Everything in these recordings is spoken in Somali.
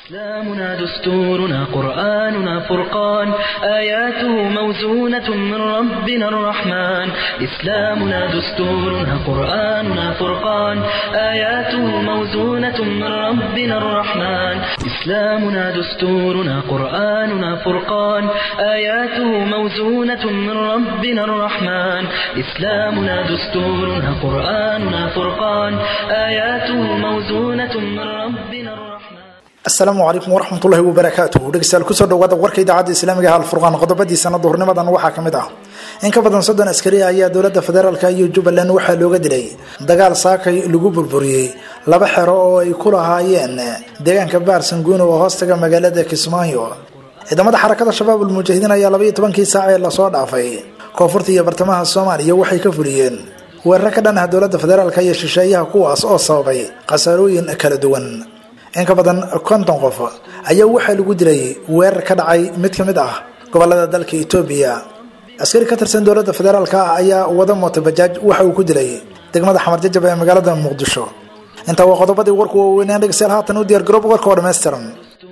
إسلامنا دستورنا قرآننا فرقان آياته موزونة من ربنا الرحمن إسلامنا دستورنا قرآننا فرقان آياته موزونة من ربنا الرحمن إسلامنا دستورنا قرآننا فرقان آياته موزونة من ربنا الرحمن إسلامنا دستورنا قرآننا فرقان آياته موزونة من ربنا الرحمن asalaamu calaykum waraxmatullahi wabarakaatuh dhegeystayaal kusoo dhawaada warka idaacadda islaamiga hal furqaan qodobadiisana duhurnimadan waxaa ka mid ah in ka badan soddon askari ayaa dowladda federaalk iyo jubbaland waxaa looga dilay dagaal saakay lagu burburiyey laba xero oo ay ku lahaayeen deegaanka baarsanguuni oo hoostaga magaalada kismaayo ciidamada xarakada shabaab ulmujaahidiin ayaa labaiyo tobankii saac ee lasoo dhaafay koonfurta iyo bartamaha soomaaliya waxay ka fuliyeen weeraro ka dhan ah dowladda federaalk iyo shisheeyaha kuwaas oo sababay khasaarooyin kala duwan in ka badan konton qof ayaa waxaa lagu dilay weerar ka dhacay mid ka mid ah gobolada dalka etoobiya askari ka tirsan dowladda federaalk ah ayaa wada mooto bajaaj waxa uu ku dilay degmada xamar jajab ee magaalada muqdisho intaa waa qodobadii warku waaweynaan dhegeystayaal haatan u diyaar garoob warka oo dhammaystiran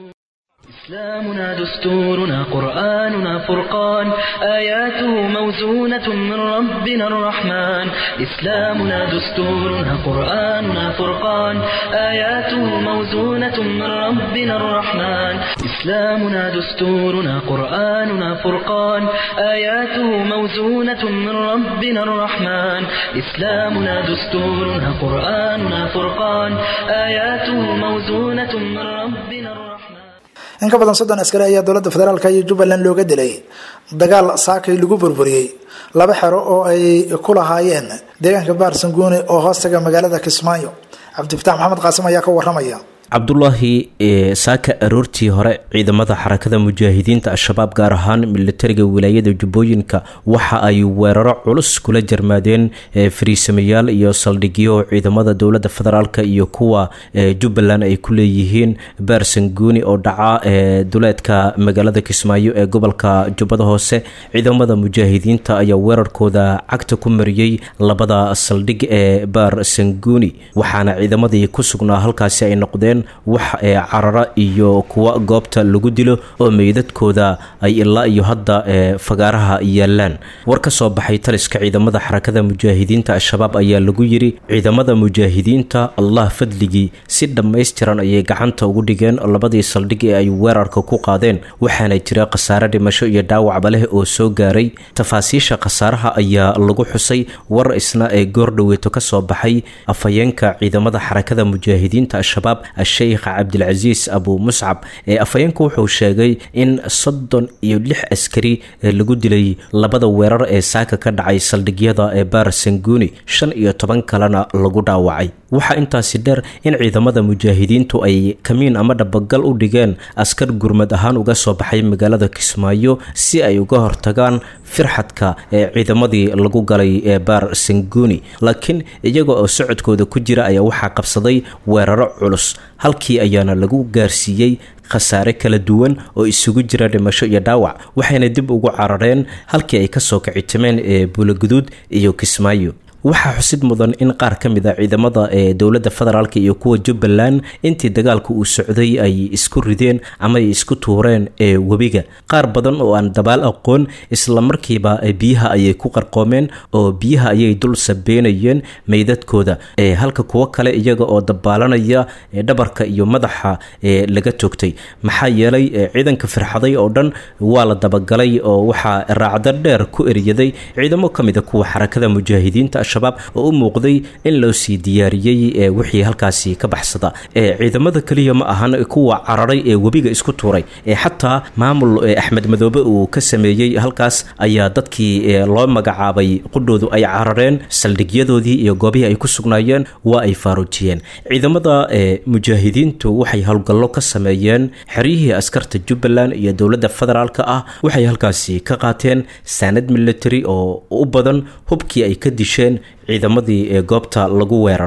إسلامنا دستورنا قرآننا فرقان آياته موزونة من ربنا الرحمن إسلامنا دستورنا قرآننا فرقان آياته موزونة من ربنا الرحمن إسلامنا دستورنا قرآننا فرقان آياته موزونة من ربنا الرحمن إسلامنا دستورنا قرآننا فرقان آياته موزونة من ربنا الرحمن in ka badan soddon askari ayaa dowladda federaalk iyo jubbaland looga dilay dagaal saakay lagu burburiyey laba xero oo ay ku lahaayeen deegaanka baarsanguuni oo hoostaga magaalada kismaayo cabdifatax maxamed qaasim ayaa ka waramaya cabdulaahi saaka aroortii hore ciidamada xarakada mujaahidiinta al-shabaab gaar ahaan militariga wilaayada jubbooyinka waxa ay weeraro culus kula jarmaadeen fariisamayaal iyo saldhigyo ciidamada dowlada federaalk iyo kuwa jubbaland ay ku leeyihiin baarsanguuni oo dhaca duleedka magaalada kismaayo ee gobolka jubbada hoose ciidamada mujaahidiinta ayaa weerarkooda cagta ku mariyey labada saldhig ee baarsanguuni waxaana ciidamadii ku sugnaa halkaasi ay noqdeen wax ee carara iyo kuwa goobta lagu dilo oo meydadkooda ay ilaa iyo hadda ee fagaaraha yaalaan war ka soo baxay taliska ciidamada xarakada mujaahidiinta al-shabaab ayaa lagu yiri ciidamada mujaahidiinta allah fadligii si dhammaystiran ayay gacanta ugu dhigeen labadii saldhig ee ay weerarka ku qaadeen waxaana jira khasaare dhimasho iyo dhaawacba leh oo soo gaaray tafaasiisha khasaaraha ayaa lagu xusay war isna ee goordhoweeto ka soo baxay afhayeenka ciidamada xarakada mujaahidiinta al-shabaab sheikh cabdilcasiis abu muscab ee afhayeenku wuxuu sheegay in soddon iyo lix askari lagu dilay labada weerar ee saaka ka dhacay saldhigyada ee baarsanguuni shan iyo toban kalena lagu dhaawacay waxaa intaasi dheer in ciidamada mujaahidiintu ay kamiin ama dhabagal u dhigeen askar gurmad ahaan uga soo baxay magaalada kismaayo si ay uga hortagaan firxadka ee ciidamadii lagu galay ee baar sanguuni laakiin iyaga oo socodkooda ku jira ayaa waxaa qabsaday weeraro culus halkii ayaana lagu gaarsiiyey khasaare kala duwan oo isugu jira dhimasho iyo dhaawac waxayna dib ugu carareen halkii ay kasoo kicitimeen ee buulaguduud iyo kismaayo waxaa xusid mudan in qaar ka mid a ciidamada ee dowladda federaalk iyo kuwa jubbaland intii dagaalka uu socday ay isku rideen ama ay isku tuureen ee webiga qaar badan oo aan dabaal aqoon islamarkiiba biyaha ayay ku qarqoomeen oo biyaha ayay dul sabeynayeen meydadkooda halka kuwo kale iyaga oo dabaalanaya dhabarka iyo madaxa laga toogtay maxaa yeelay ciidanka firxaday oo dhan waa la dabagalay oo waxaa raacdo dheer ku eryaday ciidamo ka mid a kuwa xarakada mujaahidiinta shabaab oo u muuqday in loo sii diyaariyey wixii halkaasi ka baxsada ciidamada keliya ma ahan kuwa cararay ee webiga isku tuuray xataa maamul axmed madoobe uu ka sameeyey halkaas ayaa dadkii loo magacaabay qudhoodu ay carareen saldhigyadoodii iyo goobihii ay ku sugnaayeen waa ay faaruujiyeen ciidamada mujaahidiintu waxay howlgallo ka sameeyeen xeryihii askarta jubbaland iyo dowladda federaalk ah waxay halkaasi ka qaateen saanad military oo u badan hubkii ay ka disheen ciidamadii ee goobta lagu weeraray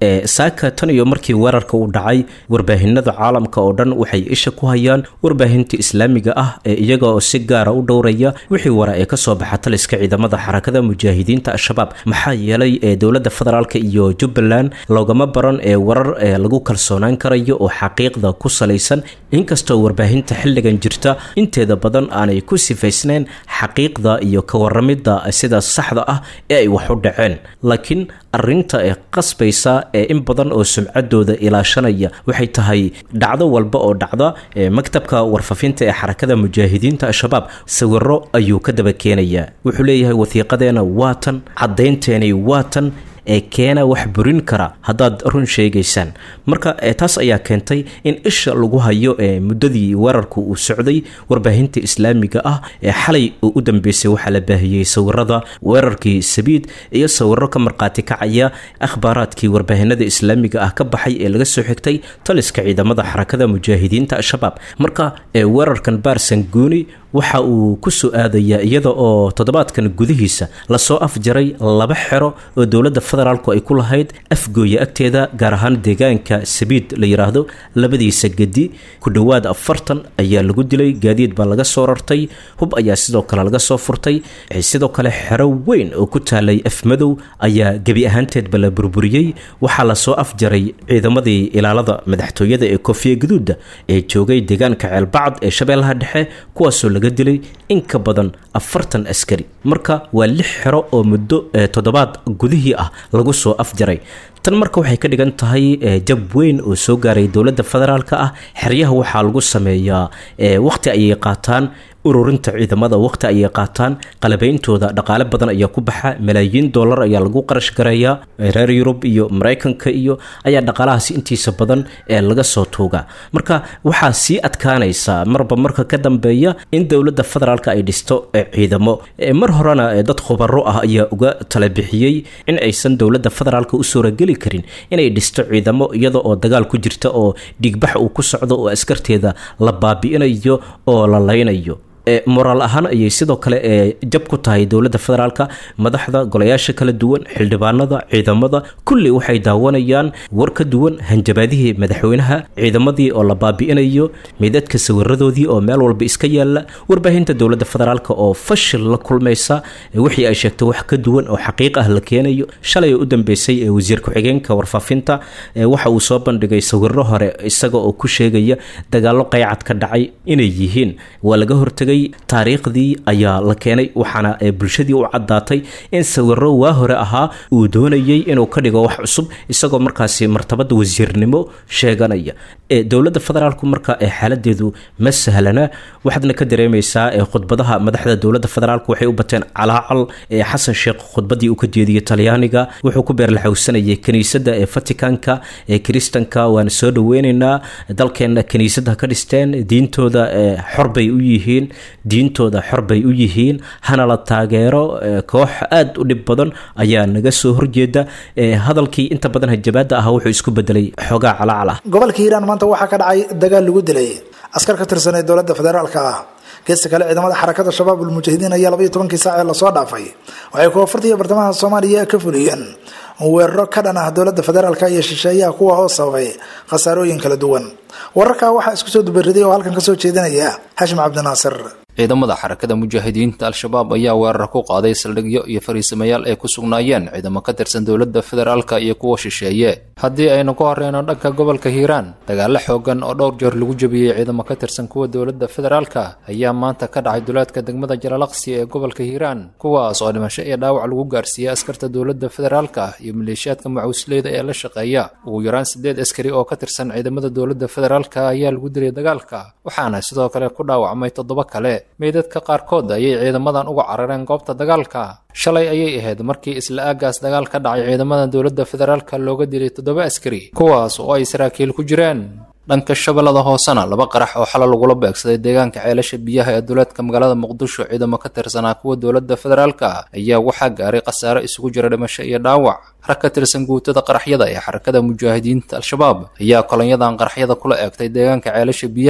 saaka tan iyo markii weerarka uu dhacay warbaahinada caalamka oo dhan waxay isha ku hayaan warbaahinta islaamiga ah ee iyaga oo si gaara u dhowraya wixii wara ee kasoo baxa taliska ciidamada xarakada mujaahidiinta al-shabaab maxaa yeelay ee dowladda federaalk iyo jubbaland loogama baran ee warar ee lagu kalsoonaan karayo oo xaqiiqda ku salaysan inkastoo warbaahinta xilligan jirta inteeda badan aanay ku sifaysnayn xaqiiqda iyo ka waramidda sida saxda ah ee ay wax u dhaceen laakiin arinta ee qasbaysa ee in badan oo sumcadooda ilaashanaya waxay tahay dhacdo walba oo dhacda ee maktabka warfafinta ee xarakada mujaahidiinta al-shabaab sawiro ayuu ka daba keenayaa wuxuu leeyahay wasiiqadeena waatan caddaynteeni waatan ee keena wax burin kara haddaad run sheegaysaan marka taas ayaa keentay in isha lagu hayo ee muddadii weerarku uu socday warbaahinta islaamiga ah ee xalay oo u dambeysay waxaa la baahiyey sawirada weerarkii sabiid iyo sawiro ka markhaati kacaya akhbaaraadkii warbaahinada islaamiga ah ka baxay ee laga soo xigtay taliska ciidamada xarakada mujaahidiinta al-shabaab marka weerarkan baarsan guuni waxa uu ku soo aadayaa iyada oo toddobaadkan gudihiisa lasoo afjaray laba xero oo dowladda federaalku ay ku lahayd afgooya agteeda gaar ahaan deegaanka sabiid la yiraahdo labadiisa gedi ku dhowaad afartan ayaa lagu dilay gaadiid baa laga soo rartay hub ayaa sidoo kale laga soo furtay sidoo kale xero weyn oo ku taalay afmadow ayaa gebi ahaanteedba la burburiyey waxaa lasoo afjaray ciidamadii ilaalada madaxtooyada ee koofiya gaduuda ee joogay deegaanka ceelbacad ee shabeellaha dhexe kuwaasoo laga dilay in ka badan afartan askari marka waa lix xero oo muddo toddobaad gudihii ah lagu soo afjaray tan marka waxay ka dhigan tahay jab weyn oo soo gaaray dowladda federaalka ah xeryaha waxaa lagu sameeyaa waqti ayay qaataan ururinta ciidamada waqti ayay qaataan qalabeyntooda dhaqaale badan ayaa ku baxa malaayiin dollar ayaa lagu qarash gareeyaa reer yurub iyo maraykanka iyo ayaa dhaqaalahaasi intiisa badan ee laga soo tuugaa marka waxaa sii adkaanaysa marba marka ka dambeeya in dowladda federaalk ay dhisto ciidamo mar horena dad khubaro ah ayaa uga tala bixiyey in aysan dowladda federaalk u suurageli karin inay dhisto ciidamo iyada oo dagaal ku jirta oo dhigbax uu ku socdo oo askarteeda la baabi'inayo oo la laynayo moraal ahaan ayay sidoo kale jab ku tahay dowladda federaalka madaxda golayaasha kala duwan xildhibaanada ciidamada kulli waxay daawanayaan war ka duwan hanjabaadihii madaxweynaha ciidamadii oo la baabi'inayo meydadka sawiradoodii oo meel walba iska yaala warbaahinta dowladda federaalk oo fashil la kulmaysa wixii ay sheegtay wax ka duwan oo xaqiiq ah la keenayo shalay u dambeysay ee wasiir ku-xigeenka warfaafinta waxa uu soo bandhigay sawiro hore isaga oo ku sheegaya dagaalo qaycad ka dhacay inay yihiin waa laga hortagay taariikhdii ayaa la keenay waxaana bulshadii u caddaatay in sawiro waa hore ahaa uu doonayay inuu ka dhigo wax cusub isagoo markaasi martabada wasiirnimo sheeganaya dowladda federaalku marka xaaladeedu ma sahlana waxaadna ka dareemaysaa khudbadaha madaxda dowladda federaalk waxay u bateen calaacal xasan sheekh khudbadii uu ka jeediyey talyaaniga wuxuu ku beerlaxowsanayay kiniisadda ee vaticanka ee kiristanka waana soo dhaweyneynaa dalkeena kiniisada ka dhisteen diintooda xorbay u yihiin diintooda xor bay u yihiin hana la taageero koox aada u dhib badan ayaa naga soo horjeeda hadalkii inta badan hajabaada ah wuxuu isku bedelay xoogaa calaacal ah gobolka hiiraan maanta waxaa ka dhacay dagaal lagu dilay askar ka tirsan ee dowladda federaalka ah geesta kale ciidamada xarakada shabaab ulmujaahidiin ayaa labaiyo tobankii saac ee lasoo dhaafay waxay koonfurta bartamaha soomaaliya ka fuliyeen weeraro ka dhan ah dowladda federaalka iyo shisheeyaha kuwa oo sababay khasaarooyin kala duwan wararkaa waxaa isku soo dubariday oo halkan kasoo jeedinaya xashim cabdinaasir ciidamada xarakada mujaahidiinta al-shabaab ayaa weerar ku qaaday saldhigyo iyo fariisamayaal ay ku sugnaayeen ciidamo ka tirsan dowladda federaalka iyo kuwa shisheeye haddii aynu ku horeyno dhanka gobolka hiiraan dagaalo xoogan oo dhowr jeer lagu jebiyey ciidamo ka tirsan kuwa dowladda federaalka ayaa maanta ka dhacay duleedka degmada jalalaqsi ee gobolka hiiraan kuwaas oo dhimasho iyo dhaawac lagu gaarsiiyey askarta dowladda federaalka iyo maleeshiyaadka macuusleyda ee la shaqeeya ugu yaraan sideed askari oo ka tirsan ciidamada dowladda federaalka ayaa lagu dilay dagaalka waxaana sidoo kale ku dhaawacmay toddoba kale meydadka qaarkood ayay ciidamadan uga carareen goobta dagaalka shalay ayay ahayd markii isla aagaas dagaal ka dhacay ciidamada dowladda federaalka looga dilay toddoba askari kuwaas oo ay saraakiil ku jireen dhanka shabeellada hoosena laba qarax oo xalo lagula beegsaday deegaanka ceelasha biyaha ee duleedka magaalada muqdisho ciidamo ka tirsanaa kuwa dowladda federaalka ayaa waxaa gaaray khasaare isugu jira dhimasho iyo dhaawac rag ka tirsan guutada qaraxyada ee xarakada mujaahidiinta al-shabaab ayaa kolonyadan qaraxyada kula eegtay deegaanka ceelasha biyaha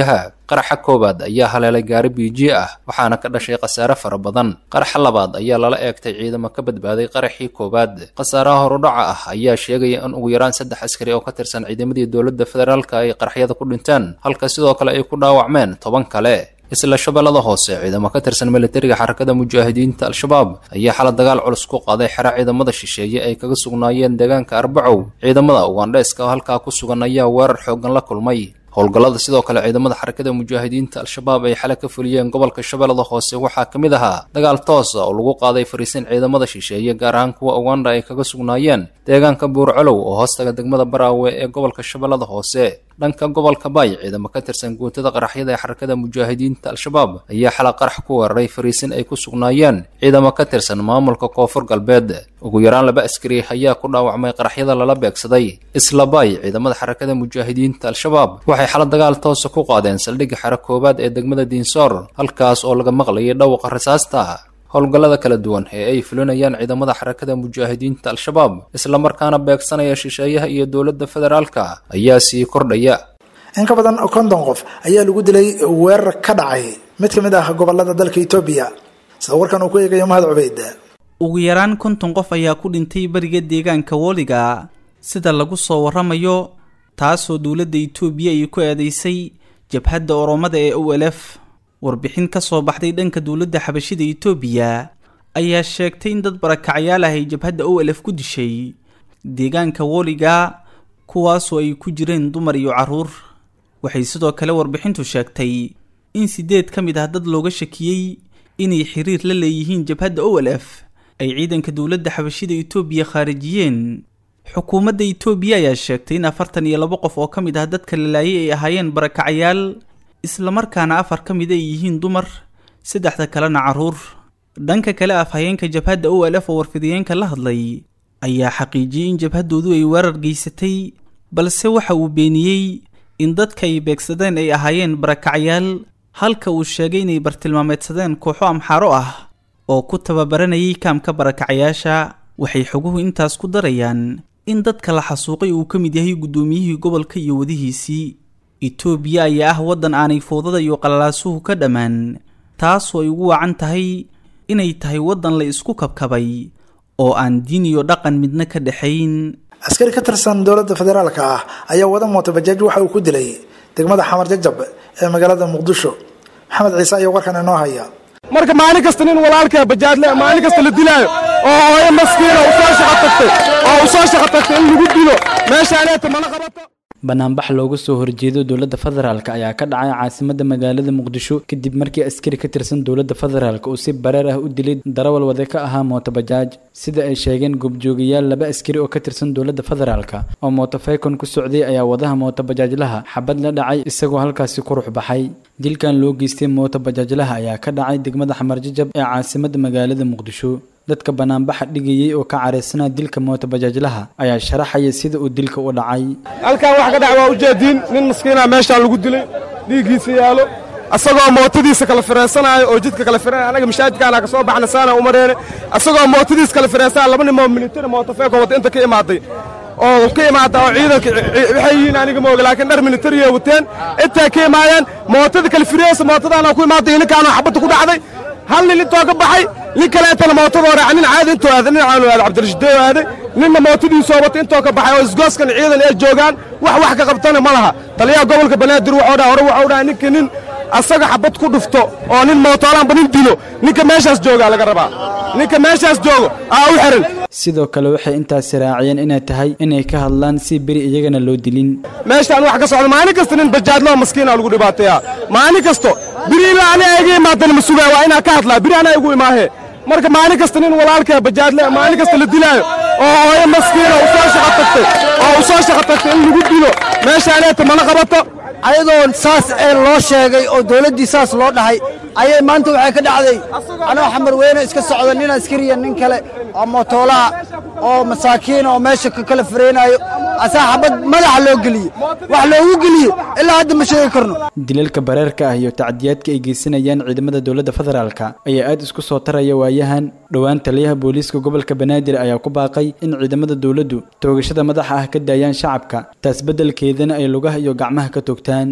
qaraxa koowaad ayaa haleelay gaari biijiye ah waxaana ka dhashay khasaare fara badan qaraxa labaad ayaa lala eegtay ciidamo ka badbaaday qaraxii koowaad khasaaraha horudhaca ah ayaa sheegaya in ugu yaraan saddex askari oo ka tirsan ciidamadii dowladda federaalka ay qaraxyada ku dhinteen halka sidoo kale ay ku dhaawacmeen toban kale isla shabeellada hoose ciidamo ka tirsan militariga xarakada mujaahidiinta al-shabaab ayaa xala dagaal culus ku qaaday xero ciidamada shisheeye ay kaga sugnaayeen deegaanka arbacow ciidamada ugandheeska oo halkaa ku sugan ayaa weerar xooggan la kulmay howlgallada sidoo kale ciidamada xarakada mujaahidiinta al-shabaab ay xale ka fuliyeen gobolka shabeellada hoose waxaa ka mid ahaa dagaal toosa oo lagu qaaday fariisin ciidamada shisheeye gaar ahaan kuwa uganda ay kaga sugnaayeen deegaanka buurcolow oo hoostaga degmada baraawe ee gobolka shabeellada hoose dhanka gobolka baay ciidamo ka tirsan guutada qaraxyada ee xarakada mujaahidiinta al-shabaab ayaa xala qarax ku weeraray fariisin ay ku sugnaayeen ciidamo ka tirsan maamulka koonfur galbeed ugu yaraan laba askari ayaa ku dhaawacmay qaraxyada lala beegsaday isla baay ciidamada xarakada mujaahidiinta al-shabaab waxay xala dagaal toosa ku qaadeen saldhigga xero koowaad ee degmada diinsoor halkaas oo laga maqlayay dhawaqa rasaasta howlgallada kala duwan ee ay fulinayaan ciidamada xarakada mujaahidiinta al-shabaab islamarkaana beegsanaya shisheeyaha iyo dowladda federaalka ayaa sii kordhaya in ka badan konton qof ayaa lagu dilay weerar ka dhacay mid ka mid ah gobolada dalka etoobiya sida warkan uu ku eegayo mahad cubeyd ugu yaraan konton qof ayaa ku dhintay bariga deegaanka wooliga sida lagu soo waramayo taasoo dowladda itoobiya ay ku eedeysay jabhadda oromada ee o l f warbixin ka soo baxday dhanka dowladda xabashida itoobiya ayaa sheegtay in dad barakacyaal ah ay jabhadda o l f ku dishay deegaanka wooliga kuwaasoo ay ku jireen dumar iyo carruur waxay sidoo kale warbixintu sheegtay in siddeed ka mid ah dad looga shakiyey inay xiriir la leeyihiin jabhadda o l f ay ciidanka dowladda xabashida itoobiya khaarijiyeen xukuumadda itoobiya ayaa sheegtay in afartan iyo labo qof oo ka mid ah dadka la laayay ay ahaayeen barakacyaal islamarkaana afar ka mid ay yihiin dumar saddexda kalena carruur dhanka kale afhayeenka jabhadda o l f oo warfidiyeenka la hadlay ayaa xaqiijiyey in jabhaddoodu ay weerar geysatay balse waxa uu beeniyey in dadka ay beegsadeen ay ahaayeen barakacyaal halka uu sheegay inay bartilmaameedsadeen kooxo amxaaro ah oo ku tababaranayay kaamka barakacyaasha waxay xoguhu intaas ku darayaan in dadka la xasuuqay uu ka mid yahay guddoomiyihii gobolka iyo wadihiisii itoobiya ayaa ah waddan aanay foodada iyo qallalaasuhu ka dhammaan taasoo ay ugu wacan tahay inay tahay waddan la isku kabkabay oo aan diin iyo dhaqan midna ka dhexayn askari ka tirsan dowladda federaalka ah ayaa wada mooto bajaaj waxa uu ku dilay degmada xamar jajab ee magaalada muqdisho maxamed ciise ayaa warkan inoo haya marka maalin kasta nin walaalkaa bajaadle maalin kasta la dilaayo oo hooyo maskiina u soo shaqo tagtay oo u soo shaqo tagtay in lagu dilo meeshaaneeta mana qabato banaanbax looga soo horjeedo dowladda federaalk ayaa ka dhacay caasimadda magaalada muqdisho kadib markii askari ka tirsan dowladda federaalk uu si bareer ah u dilay darawal wade ka ahaa mootobajaaj sida ay sheegeen goobjoogayaal laba askari oo ka tirsan dowladda federaalk oo mootofeykon ku socday ayaa wadaha mootobajaajlaha xabad la dhacay isagoo halkaasi ku rux baxay dilkan loo geystay mootobajaajlaha ayaa ka dhacay degmada xamarjajab ee caasimadda magaalada muqdisho dadka banaanbaxa dhigayay oo ka caraysanaa dilka mootobajaajlaha ayaa sharaxaya sida uu dilka u dhacay halkan wax ka dhac waa ujeediin nin maskiinaa meeshaan lagu dilay dhiiggiisa yaalo asagoo mootadiisa kala fireensanaayo oo jidka kala fireenaya anaga mashaajidkaana ka soo baxna saana umareene asagoo mootadiisa kala fireensanaya laba nin oo militari mootofeeko wata inta ka imaaday oo ka imaada oo ciidanka waxay yihiin aniga mooga laakiin dhar militariya wateen intaa ka imaayeen mootada kala fireensa mootadaana ku imaaday ninkaana xabadda ku dhacday hal nin intoo ka baxay nin kaleetana mootadoo raaca nin caadi intoo aaday nin caanu aaday cabdirashideeyo aaday ninna mootadiisoo wata intoo ka baxay oo isgooskan ciidan ay joogaan wax wax ka qabtana ma laha taliyaha gobolka banaadir wuxuu dhaha hore wuxuu dhaha ninka nin asaga xabad ku dhufto oo nin mootoolaanba nin dilo ninka meeshaas joogaa laga rabaa ninka meeshaas joogo aa u xiran sidoo kale waxay intaasi raaciyeen inay tahay inay ka hadlaan si beri iyagana loo dilin meeshaan wax ka socda maalin kasta nin bajaadloo maskiina lagu dhibaateeyaa maalin kasto biri ilaa ani iga imaadana ma sugaa waa inaa ka hadlaa biri anaa igu imaahee marka maalin kasta nin walaalkaa bajaadle maalin kasta la dilaayo oo hooyo maskiina u soo shaqo tagtay oo u soo shaqo tagtay in lagu dilo meeshaaneeta mana qabato ayadoo saas ee loo sheegay oo dawladdii saas loo dhahay ayay maanta waxay ka dhacday anoo xamar weyne iska socda nin askariya nin kale oo mootoolaha oo masaakiina oo meesha ka kala fareenaayo asaa xabad madaxa loo geliye wax loogu geliye ilaa hadda ma sheegi karno dilalka bareerka ah iyo tacdiyaadka ay geysanayaan ciidamada dowladda federaalka ayaa aad isku soo taraya waayahan dhowaan taliyaha booliiska gobolka banaadir ayaa ku baaqay in ciidamada dowladdu toogashada madaxa ah ka daayaan shacabka taas beddelkeedana ay lugaha iyo gacmaha ka toogtaan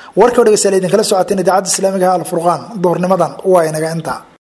warka o dhegeystayaal idinkala socoteen idaacadda islaamiga alfurqaan duhurnimadan waa inaga inta